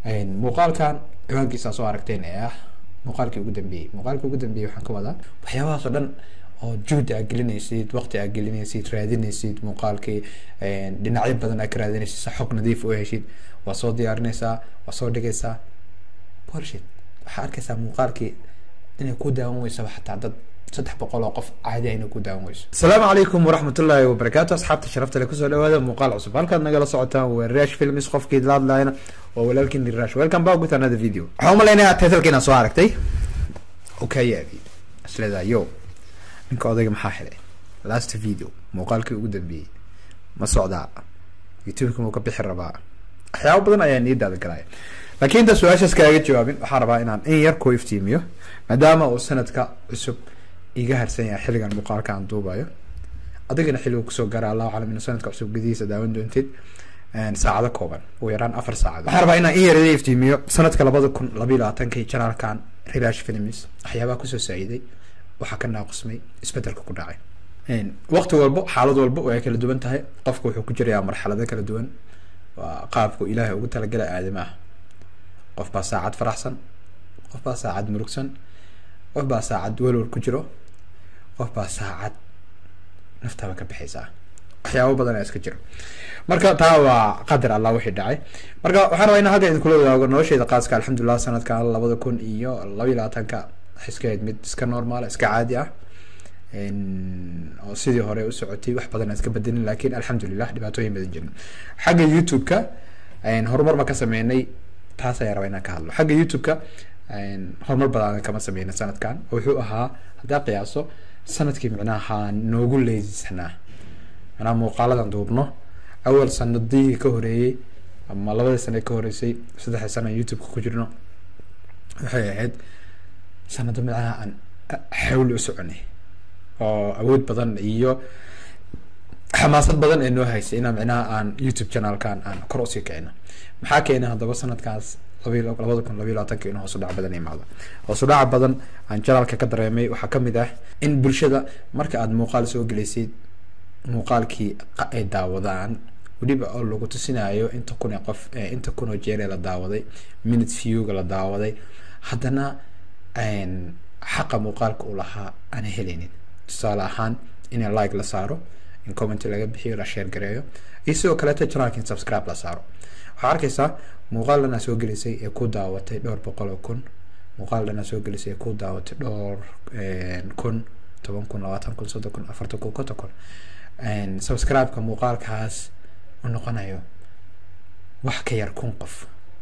muuqaalkan ciwaankiisa soo aragteen ee ah muuqaalkii ugu dambeeyey muuqaalkii ugu dambeeyey waxaan ka wadaa waxyaabahaas oo dhan oo juhdi aad gelinaysid waqti aad gelinaysid raadinaysid muuqaalkii dhinacyo badan aad ka raadinaysid sa xog nadiif u heshid waa soo diyaarinaysaa waa soo dhigaysaa bullshit waxaa arkaysaa muuqaalkii inay ku daawan weysaba xataa dad saddex boqol oo qof caadi ayna ku daawan weyso asalaamu calaykum waraxmatullaahi wabarakaatu asxaabta sharafta le kusoo dhawaada muuqaal cusub halkaad nagala socotaan waa rash films qofkii laadlayna waa walaalkiin rash welcome back with another video waxaan umalaynaya titlka inaan soo aragtay okay yaabi isleedaa yo ninka odayga maxaa xilay last video muuqaalkii ugu dambeeyey ma socdaa youtubeka muu ka bixi rabaa waxyaabo badan ayaa niidaada galaya laakiin inta su-aashaas kaaga jawaabin waxaan rabaa inaan in yar ku iftiimiyo maadaama uu sanadka cusub iga harsan yahay xilligan muuqaalka aan duubayo adigana xilliga kusoo gaara allahu calam ina sanadka cusub gudihiisa daawan doontid saacado kooban ugu yaraan afar saacad waxaan rabaa inaan in yar iga iftiimiyo sanadka labada kun labayo labaatanki janaalkan relash films waxyaabaha kusoo saaciday waxaa ka naaqusmay isbedelka ku dhacay waqti walbo xaalad walbo way kala duwan tahay qofka wuxuu ku jirayaa marxalado kala duwan waa qaabku ilaahay ugu talagalay aadamaha qof baa saacad faraxsan qof baa saacad murugsan qof baa saacad welwal ku jiro qof baa saacad naftaaba ka bixaysaa waxyaabo badan ayaa iska jiro marka taa waa qadar allah wixii dhacay marka waxaan rabaa inaan halka idinkula wadaago nolosheeda qaaska alxamdulilah sanadkan labada kun iyo labaiyo labaatanka waxay iska ahayd mid iska normaal iska caadi ah oo sidii hore u socotay wax badan aan iska bedelin laakiin alxamdulilah dhibaatooyin badan jirin xagga youtube-ka horumar ma ka sameynay taas ayaa rabaa inaan ka hadlo xagga youtube-ka horumar badan kama sameynay sanadkan wuxuu ahaa haddaa qiyaaso sanadkii micnaha noogu leesanaa manaa muuqaaladan duubno awal sanadihii ka horeeyey ama labadii sane ka horeysay saddexdii sana youtube-ka ku jirno waxay ahayd sanado micnaha aan xawli u soconay oo awood badan iyo xamaasad badan ee noo haysay inaan micnaha aan youtube channelkan aan kor usii kicino maxaa keenay haddaba sanadkaas labayo labada kun labayo labaatanka inuu hoos u dhac badan imaado hoos u dhaca badan aan channelka ka dareemay waxaa kamid ah in bulshada marka aada muuqaal soo gelaysid muuqaalkii ay daawadaan weliba oo lagu tusinayo inta kun ee qof inta kun oo jeer ee la daawaday minute viewga la daawaday haddana xaqa muuqaalka uu lahaa aana helaynin tusaale ahaan in like la saaro in comment laga bixiyo la share gareeyo iyo sidoo kaleeto channelka in subscribe la saaro waxaa arkaysaa muuqaal dhanaa soo gelisay ee ku daawatay dhowr boqol oo kun muuqaal dhanaa soo gelisay ee ku daawatay dhowr kun toban kun labaatan kun soddon kun afartan kun konton kun subscribe-ka muuqaalkaas u noqonayo wax ka yar kun qof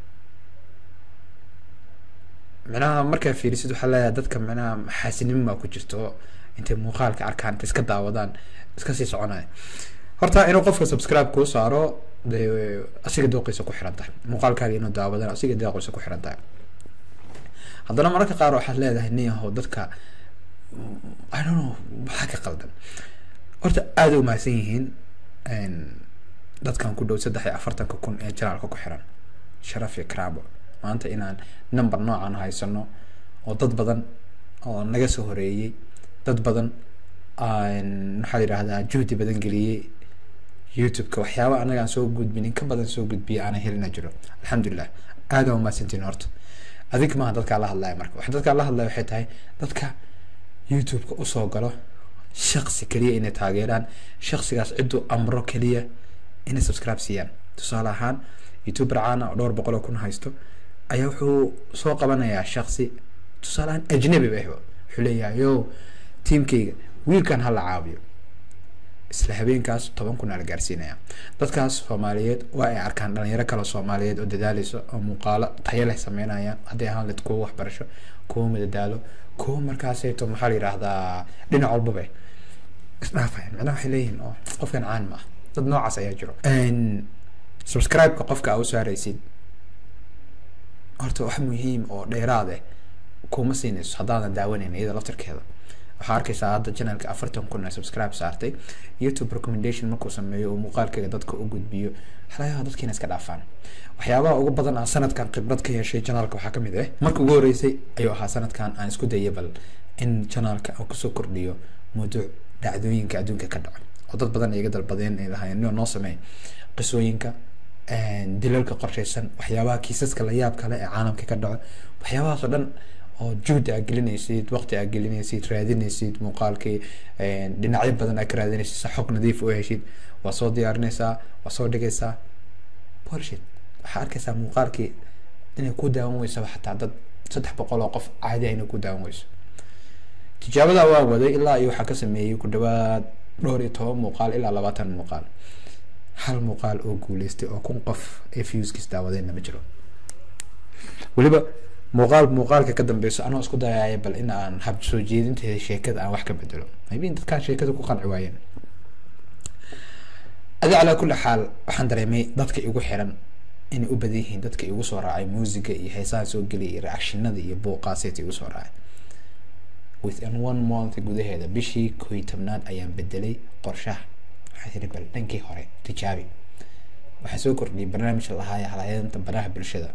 micnaha markaa fiirisid waxaa leeyahay dadka micnaha xaasinimo baa ku jirto intay muuqaalka arkaan intay iska daawadaan iska sii soconaya horta inuu qofka subscribe kuu saaro dee asiga dooqiisa ku xiran tahay muuqaalkaaga inuu daawadaan asiga dooqiisa ku xiran tahay haddana mararka qaar waxaad leedahay nin yahow dadka i don't know maxaa ka qaldan horta aada u mahadsan yihiin dadkan ku dhow saddex iyo afartanka kun ee janaalka ku xiran sharaf iyo karaabo maanta inaan number noocan haysano oo dad badan oo naga soo horeeyey dad badan maxaa yidhahdaa juhdi badan geliyey youtube-ka waxyaaba anaga aan soo gudbin in ka badan soo gudbiya aanan helina jiro alxamdulilah aada waa mahadsantiin horta adig maaha dadkaa la hadlaya marka waxa dadkaa la hadlaya waxay tahay dadka youtube-ka usoo galo shaksi keliya inay taageeraan shaksigaas cidduu amro keliya inay subscribe siiyaan tusaale ahaan youtuber caana oo dhowr boqol oo kun haysto ayaa wuxuu soo qabanayaa shaksi tusaale ahaan ajnabi ba ahba wuxuu leeyahay yo tiamkayga wiilkan hala caawiyo isla habeenkaas toban kun aa la gaarsiinaya dadkaas soomaaliyeed waa ay arkaan dhalinyaro kale soomaaliyeed oo dadaaleysa oo muuqaalo tayo leh sameynayaan hadday ahaan led kuwa waxbarasho kuwa madadaalo kuwa markaasayto maxaa la yidhaahdaa dhinac walbaba isdhaafayan macnaha waxay leeyihiin oo qofkan caan ma ah dad noocaas ayaa jiro subscribe-ka qofka aa u saaraysid horta wax muhiim oo dheeraad eh kuma siinayso haddaadan daawanayn iyada laftarkeeda waxaa arkaysaa hadda channelka afartan kun ee subscribe saartay youtube recommendation markuu sameeyo oo muuqaalkeega dadka u gudbiyo waxlayaha dadkiina iska dhaafaan waxyaabaha ugu badan aan sanadkan khibrad ka yeeshay channelka waxaa kamid ah marka ugu horeysay ayuu ahaa sanadkan aan isku dayay bal in channelka aan kusoo kordhiyo mawduuc dhacdooyinka adduunka ka dhaco oo dad badan iga dalbadeen ay lahaayeen noo sameey qisooyinka dilalka qorsheysan waxyaabaha kiisaska la yaab kale ee caalamka ka dhaco waxyaabahaas oo dhan oo juhdi aa gelinaysid waqti aa gelinaysid raadinaysid muuqaalkii dhinacyo badan aa ka raadinaysid sa xog nadiif u heshid waa soo diyaarinaysaa waa soo dhigaysaa bullshit waxaa arkaysaa muuqaalkii inay ku daawan weysaba xataa dad saddex boqol oo qof caadi ah inay ku daawan weyso tijaabadaa waa waday ilaa iyo waxaa ka sameeyey ku dhawaad dhowr iyo toban muuqaal ilaa labaatan muuqaal hal muuqaal oo guuleystay oo kun qof ee viewskiis daawadeenna ma jiro weliba muuqaal muuqaalka ka dambeyso anoo isku dayaya bal in aan hab soo jeedinteeda sheekada aan wax ka bedelo maybe dadkaan sheekada ku qanci waayeen adi calaa kulli xaal waxaan dareemay dadka igu xiran inay u badan yihiin dadka igu soo raacay muusiga iyo heesaha soo geliyay iyo reactionada iyo buuqaaseeta igu soo raacay within one month gudaheeda bishii koy tobnaad ayaan bedelay qorshaha waxaa tiri bal dhankii hore tijaabi waxaan soo kordhiyay barnaamij lahaaya halayeenta baraha bulshada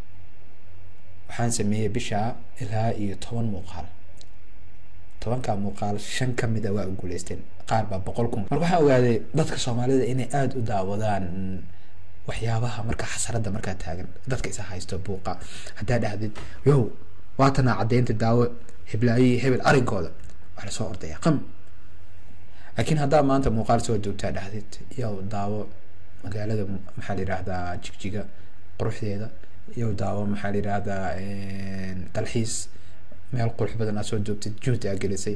waxaan sameeyey bishaa ilaa iyo toban muuqaal tobankaa muuqaal shan kamid a waa guuleysteen qaar baa boqol kun marka waxaan ogaaday dadka soomaalida inay aada u daawadaan waxyaabaha marka xasarada markaa taagan dadka isa haysto buuqa haddaa dhahdid yow waatanaa caddeynta daawo heblaayi hebel arinkooda wax lasoo ordaya qam laakiin haddaa maanta muuqaal soo joogtaa dhahdid yow daawo magaalada maxaa la yihahdaa jigjiga quruxdeeda yow daawo maxaa la yihahdaa dalxiis meel qurux badan aad soo joogtid juhdi aa gelisay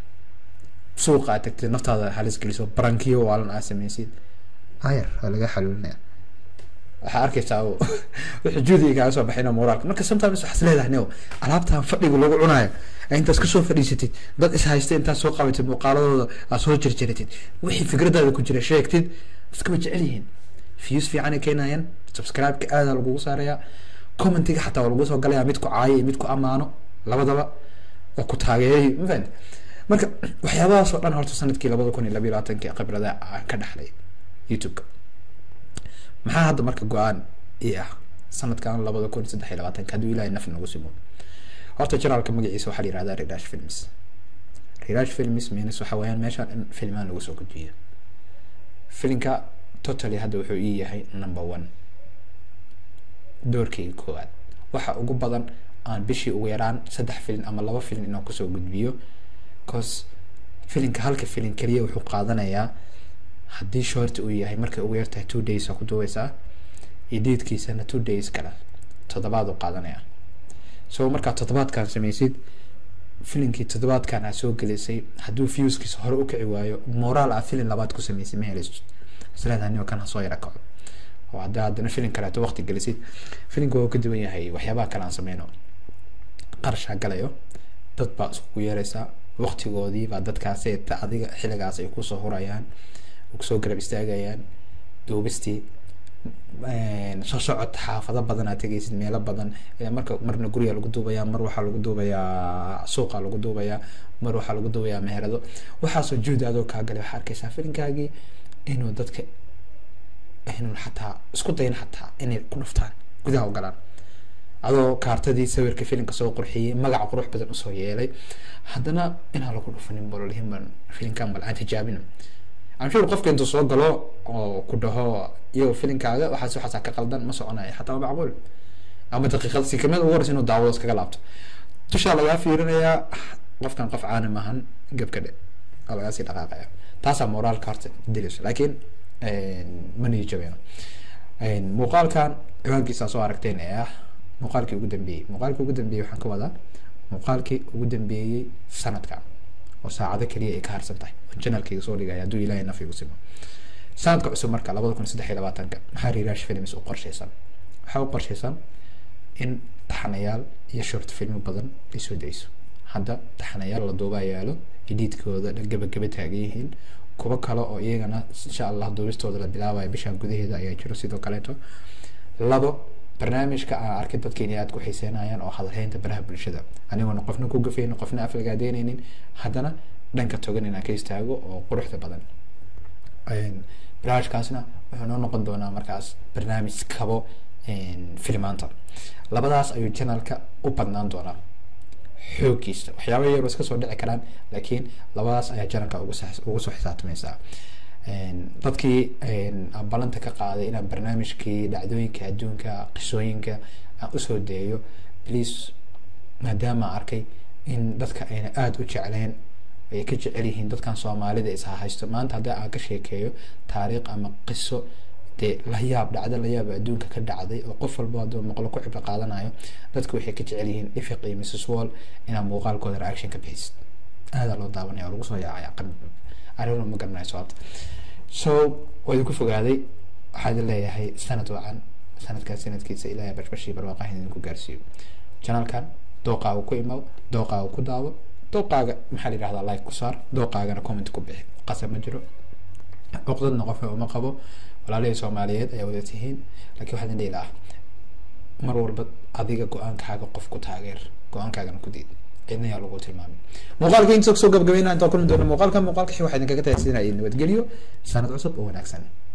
suuqa aad tagtid naftaada halis geliso barankiyo waalan aad sameysid ayar waa laga xaluulinaya waxaa arkaysaa wuxuu juhdiga kaaga soo baxayna moraalka marka sometimes waxaas leedahay neo alaabtan fadhiga lagu cunaayo intaad kasoo fadhiisatid dad is haysta intaad soo qabatid muuqaaladooda aad soo jirjiratid wixii fikradaada ku jira sheegtid dadka ma jecel yihiin views fiican ay keenayaan subscribe-ka aada lagugu saarayaa commentiga xataa waa lagu soo galaya mid ku caayo iyo mid ku amaano labadaba oo ku taageeray ma fahamti marka waxyaabahaas oo dhan horta sanadkii labada kun iyo labiyo labaatanki khibrada aan ka dhaxlay youtube-ka maxaa hadda marka go-aan ii ah sanadkan labada kun saddex iyo labaatanka hadduu ilahay naf nagu simo horta janaalka magaciisa waxaa la yihahdaa rirash films rirash films means waxa weeyaan meeshaan in filmaan lagu soo gudbiyo filinka totally hadda wuxuu ii yahay number one doorkayga koowaad waxa ugu badan aan bishii ugu yaraan saddex filin ama laba filin inaan kusoo gudbiyo cause filinka halka filin keliya wuxuu qaadanayaa haddii short uu yahay markay ugu yartahay two days aa ku duweysaa ediidkiisana two days kale toddobaad uu qaadanaya so markaa toddobaadkan sameysid filinkii toddobaadkan aad soo gelisay hadduu viewskiisa hore u kici waayo moraal aa filin labaad ku sameysay ma helaysid isleedahay nio kan hasoo yara kaco oo hadda haddana filin kaleeto waqti gelisid filinka waa ka duwan yahay waxyaabaha kale aan sameyno qarashaa galayo dad baa iskugu yeeraysaa waqtigoodii baa dadkaasi adiga xilligaas ay kusoo hurayaan kusoo garab istaagayaan duubistii soo socod xaafado badan aad tegaysid meelo badan marka marna guriga lagu duubayaa mar waxaa lagu duubayaa suuqa lagu duubayaa mar waxaa lagu duubayaa meherado waxaasoo juhdi adoo kaa galay waxaa arkaysaa filinkaagii inuu dadka inuu xataa isku dayin xataa inay ku dhuftaan gudaha u galaan adoo kaartadii sawirka filinka soo qurxiyey magac qurux badan usoo yeelay haddana inaan lagu dhufanin bololihin ban filinkan bal aan tijaabino amshur qofka intuu soo galo oo ku dhaho iyo filinkaaga waxaas waxaasaa ka qaldan ma soconayo xataa waa macquul ama daqiiqad sikamada ugu horeysa inuu daawado iskaga laabto dushaa lagaa fiirinayaa qofkan qof caani maahan gebka dhe waa lagaa sii dhaqaaqaya taasaa moraalka horta dilayso laakiin ma nii jabeyno muuqaalkan ciwaankiisa soo aragteen ee ah muuqaalkii ugu dambeeyey muuqaalkii ugu dambeeyey waxaan ka wadaa muuqaalkii ugu dambeeyey sanadka oo saacado keliya ay ka harsan tahay oo janalkayga soo dhigaya hadduu ilaahay naf igu simo sanadka cusub marka labada kun saddex iyo labaatanka maxaa rirash films u qorshaysan waxaa u qorshaysan in taxanayaal iyo short filmo badan ay soo dayso hadda taxanayaal la duubaa yaalo ediidkooda gabagaba taagan yihiin kuwo kale oo iyagana insha allah duubistooda la bilaabayo bishaan gudaheeda ayaa jiro sidoo kaleeto labo barnaamijka aan arkay dadka inay aada ku xiiseynayaan oo hadalhaynta baraha bulshada anigoona qofna ku gafaynin qofna aflagaadeynaynin haddana dhanka togan inaan ka istaago oo quruxda badan barnaamijkaasna wuxuu noo noqon doonaa markaas barnaamij kabo filmaanta labadaas ayuu janalka u badnaan doonaa xoogiisa waxyaaba yaroo iska soo dhici karaan laakiin labadaas ayaa janalka ugu ugu soo xisaabtamaysaa dadkii aan balanta ka qaaday inaan barnaamijkii dhacdooyinka adduunka qisooyinka aan usoo deeyo please maadaama arkay in dadka ayna aada u jecleen ay ka jecel yihiin dadkan soomaalida is haysto maanta haddii aan ka sheekeeyo taariikh ama qiso dee layaab dhacdo layaab adduunka ka dhacday oo qof walba hadduu maqlo ku cibro qaadanayo dadku waxay ka jecel yihiin ifiq iyo mrs wall inaad muuqaalkooda reaction ka bixisid aadaa loo daawanaya oo lagu soo yaacaya qami arrimo ma garanayo sababta so waa idinku fogaaday waxaa idin leeyahay sanad wacan sanadkaas sanadkiisa ilaahay bashbashii barwaaqahin idinku gaarsiiyo janaalkan dooqaaga ku imaw dooqaaga ku daawo dooqaaga maxaa la yidhahdaa like ku saar dooqaagana comment ku bixi qasab ma jiro cuqdadna qofka uma qabo walaalihii soomaaliyeed ayaa wada tihiin laakiin waxaa idin dhihi lahaa mar walba adiga go-aankaaga qof ku taageer go-aankaagana ku diid cidna yaa lagu tilmaamay muuqaalka inta soo gabagabeynaa intaan kulmi doona muuqaalka muuqaalka waxaa idinkaga tahay sidina nabadgelyo sanad cusub oo wanaagsan